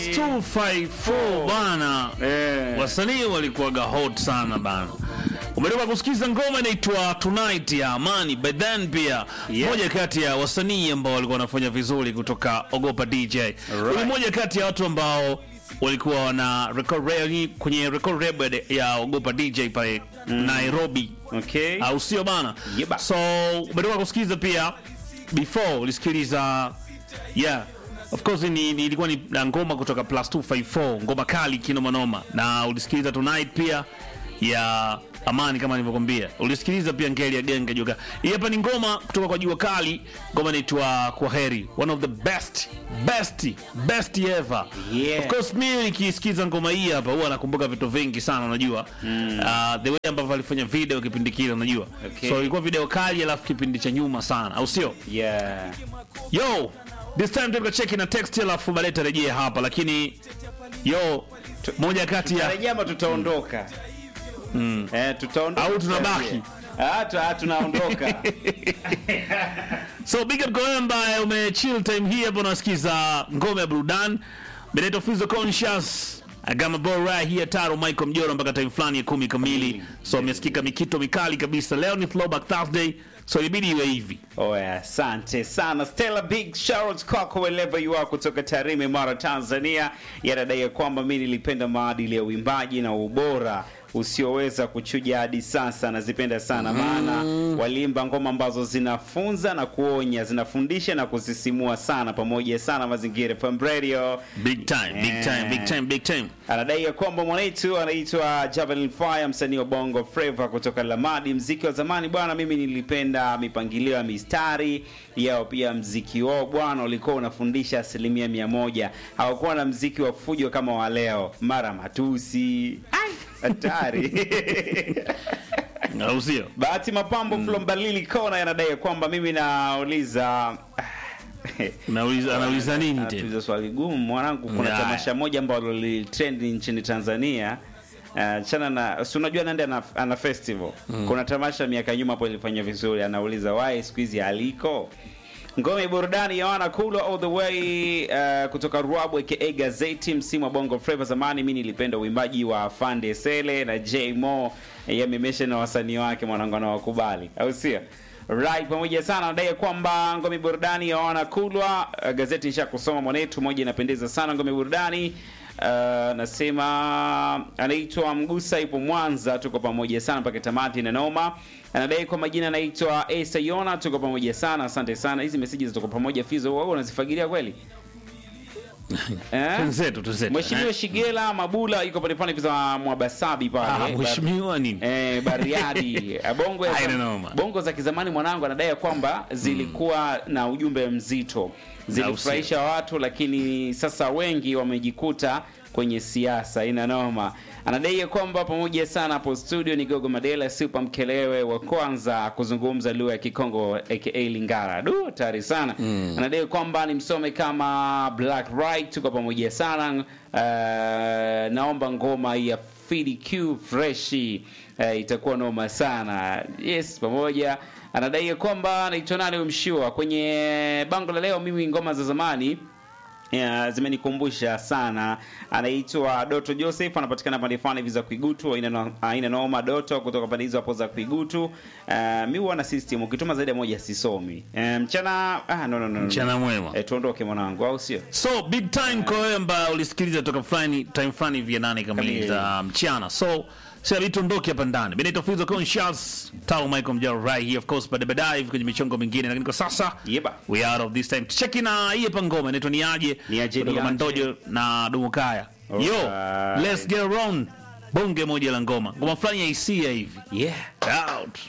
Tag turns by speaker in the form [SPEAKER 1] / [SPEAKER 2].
[SPEAKER 1] 254 bana
[SPEAKER 2] Eh.
[SPEAKER 1] wasanii walikuwaga hot sana bana umetoka kusikiza ngoma inaitwa tonight ya amani by then pia
[SPEAKER 2] Yeah.
[SPEAKER 1] moja kati ya wasanii ambao walikuwa wanafanya vizuri kutoka ogopa dj ni moja kati ya watu ambao walikuwa wana record rare- kwenye record label ya ogopa dj pale nairobi
[SPEAKER 2] Okay.
[SPEAKER 1] au sio bana
[SPEAKER 2] Yeba.
[SPEAKER 1] so umetoka kusikiliza pia before ulisikiliza yeah of course ni, ni, ilikuwa ni na ngoma kutoka plus 254 ngoma kali kinomanoma na ulisikiliza tonight pia ya amani kama nilivyokwambia ulisikiliza pia ngeli ya genge joka hii hapa ni ngoma kutoka kwa jua kali ngoma inaitwa kwa heri one of the best best best ever
[SPEAKER 2] Yeah.
[SPEAKER 1] of course mimi nikisikiza ngoma hii hapa huwa nakumbuka vitu vingi sana unajua mm. uh, the way ambavyo alifanya video kipindi kile unajua
[SPEAKER 2] Okay.
[SPEAKER 1] so ilikuwa video kali alafu kipindi cha nyuma sana au sio
[SPEAKER 2] Yeah.
[SPEAKER 1] yo this time tuka cheki na text alafu baadaye tarejea hapa lakini yo moja kati ya
[SPEAKER 2] Tarejea ama tutaondoka? Eh, tutaondoka.
[SPEAKER 1] Au tunabaki?
[SPEAKER 2] tutarejea. Ah, tu- ah, tunaondoka.
[SPEAKER 1] so big up kwa wewe ambaye umechill time hii hapo unasikiza ngome ya burudani Benito Fizo Conscious Agama Boy right here Taro Michael Mjoro mpaka time fulani ya kumi kamili so amesikika mikito mikali kabisa leo ni throwback Thursday so ilibidi iwe hivi
[SPEAKER 2] Oya, asante sana Stella, big shout kwako wherever you are kutoka Tarime, Mara, Tanzania. Yanadai ya kwamba mi nilipenda maadili ya uimbaji na ubora usioweza kuchuja hadi sasa. Nazipenda sana maana waliimba ngoma ambazo zinafunza na kuonya, zinafundisha na kusisimua sana, pamoja sana Mazingira FM Radio.
[SPEAKER 1] big time big time big time big time
[SPEAKER 2] Anadai ya kwamba mwanetu anaitwa Javelin Fire, msanii wa Bongo Flava kutoka Lamadi. Mziki wa zamani bwana, mimi nilipenda mipangilio ya mistari yao, pia mziki wao bwana ulikuwa unafundisha asilimia mia moja. Hawakuwa na mziki wa fujo kama wa leo, mara matusi Ai, hatari
[SPEAKER 1] au sio
[SPEAKER 2] Bahati Mapambo mm. Flombalili Kona yanadai ya kwamba mimi nauliza
[SPEAKER 1] Nauliza- anauliza nini tena
[SPEAKER 2] Anatuuliza swali gumu mwanangu. Kuna
[SPEAKER 1] Haya.
[SPEAKER 2] tamasha moja ambalo lilitrend nchini Tanzania uh, chana na si unajua Nandi ana, ana festival kuna tamasha miaka nyuma hapo ilifanya vizuri. Anauliza why siku hizi aliko ngome burudani ya wana kulwa all the way uh, kutoka Ruabu aka Gazeti, msimu wa Bongo Flava. Zamani mimi nilipenda uimbaji wa Fande Sele na J Mo, yamemesha na wasanii wake mwanangu anawakubali, au sio? Right, pamoja sana nadai kwamba ngome burudani ya wana kulwa uh, gazeti nisha kusoma mwanetu moja inapendeza sana ngome burudani Uh, nasema anaitwa Mgusa ipo Mwanza, tuko pamoja sana mpaka tamati na noma. Anadai kwa majina anaitwa Esa Yona, tuko pamoja sana, asante sana. Hizi messages tuko pamoja, Fizo, wewe unazifagilia kweli eh?
[SPEAKER 1] Tunzetu, tunzetu.
[SPEAKER 2] Mheshimiwa
[SPEAKER 1] Eh.
[SPEAKER 2] Shigela Mabula yuko pale pale za Mwabasabi
[SPEAKER 1] Ah,
[SPEAKER 2] pale
[SPEAKER 1] mheshimiwa nini
[SPEAKER 2] Eh, Bariadi Eh, bongo ya
[SPEAKER 1] Haina noma.
[SPEAKER 2] bongo za kizamani mwanangu anadai ya kwamba zilikuwa na ujumbe mzito, zilifurahisha watu, lakini sasa wengi wamejikuta kwenye siasa. Ina noma. Anadai ya kwamba pamoja sana hapo studio ni Gogo Madela Super Mkelewe wa kwanza kuzungumza lugha ya Kikongo aka Lingara. Du, hatari sana. Anadai kwamba ni msome kama Black Right, tuko pamoja sana. Uh, naomba ngoma ya Fidi Q freshi eh, itakuwa noma sana. Yes, pamoja anadai ya kwamba anaitwa nani huyu mshua kwenye bango la leo. Mimi ngoma za zamani Yeah, zimenikumbusha sana. Anaitwa Doto Joseph, anapatikana pande fulani hivi za Kuigutu, aina no- aina noma Doto kutoka pande hizo hapo za Kuigutu. Uh, mi huwa na system ukituma zaidi ya moja sisomi. Uh, mchana ah, no, no, no, no.
[SPEAKER 1] Mchana mwema.
[SPEAKER 2] Eh, tuondoke mwanangu, au sio?
[SPEAKER 1] so big time kwa wewe ambaye ulisikiliza toka fulani time fulani hivi ya nane kamili
[SPEAKER 2] Kamili.
[SPEAKER 1] za mchana so sasa tuondoke hapa ndani Benito Fizo Conscious Tao Michael Mjaro right here of course baada baadaye hivi kwenye michongo mingine lakini kwa sasa
[SPEAKER 2] Yeba.
[SPEAKER 1] we are out of this time cheki na hii hapa ngoma inaitwa ni aje
[SPEAKER 2] Ni aje,
[SPEAKER 1] kutoka
[SPEAKER 2] ni aje.
[SPEAKER 1] Mandojo na Dumukaya yo
[SPEAKER 2] Alright.
[SPEAKER 1] let's get around bonge moja la ngoma ngoma fulani ya hisia hivi
[SPEAKER 2] Yeah.
[SPEAKER 1] out